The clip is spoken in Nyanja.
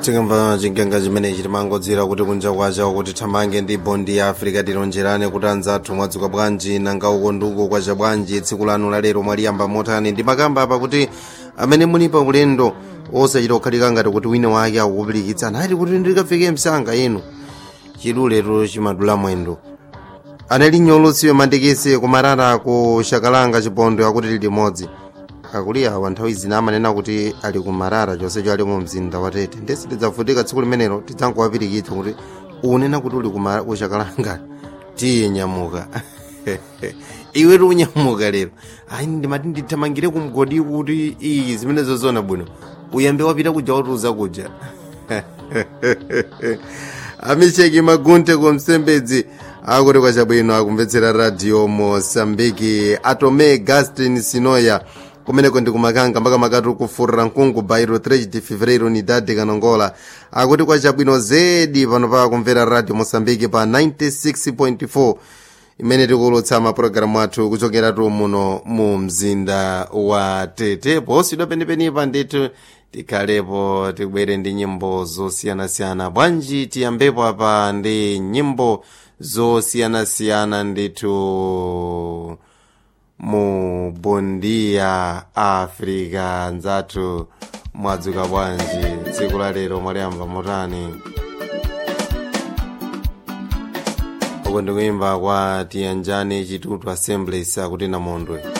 tikamva chigawenga chimenechi timangodziwira kuti kunja kwacha kuti thamange ndi bondi ya africa tilonjerane kuti anzathu mwadzuka bwanji nanga uko nduko kwacha bwanji tsiku lanu lalero mwaliyamba motani ndimakamba apa kuti amene muli pa ulendo osachita kukhalika ngati kuti wina wake akukupirikitsana ati kuti ndikafike msanga inu chiluletu chimadula mwendo anali nyolusiwe mandikisi kumarara ku shakalanga chipondo akuti lili limodzi akuli awa nthawi zina amanena kuti ali kumarara chonsecho ali mu mzinda wa tete ndesi tidzavutika tsiku limenelo tidzankuwapirikitsa kuti unena kuti uli kumara- ku shakalanga tiye nyamuka iwe unyamuka lero ayi ndimati ndithamangire kumgodi kuti iyi zimenezo zona bwino uyambe wapita kuja watuza kuja amicheki magunte kumsembedzi akuti kwachabwino akumvetsera radio mosambiki atome gastin sinoya kumeneko ndi kumakanga mpaka makati kufurira mkungu bairo 3 de fevereiro unidade kanongola akuti kwachabwino zedi pano pa kumvera radio mosambiki pa 96.4 imene tikuulutsa mapulogalamu athu kuchokeratu muno mu mzinda wa tete posidwa penepenipa ndithu tikhalepo tibwere ndi nyimbo zosiyanasiyana bwanji tiyambepo apa ndi nyimbo zosiyanasiyana ndithu mu bondia africa nzathu mwadzuka bwanji tsiku la lero mwaliyamba motani uko ndikuimba kwa tiyanjani chitutu assemblies akuti namondwe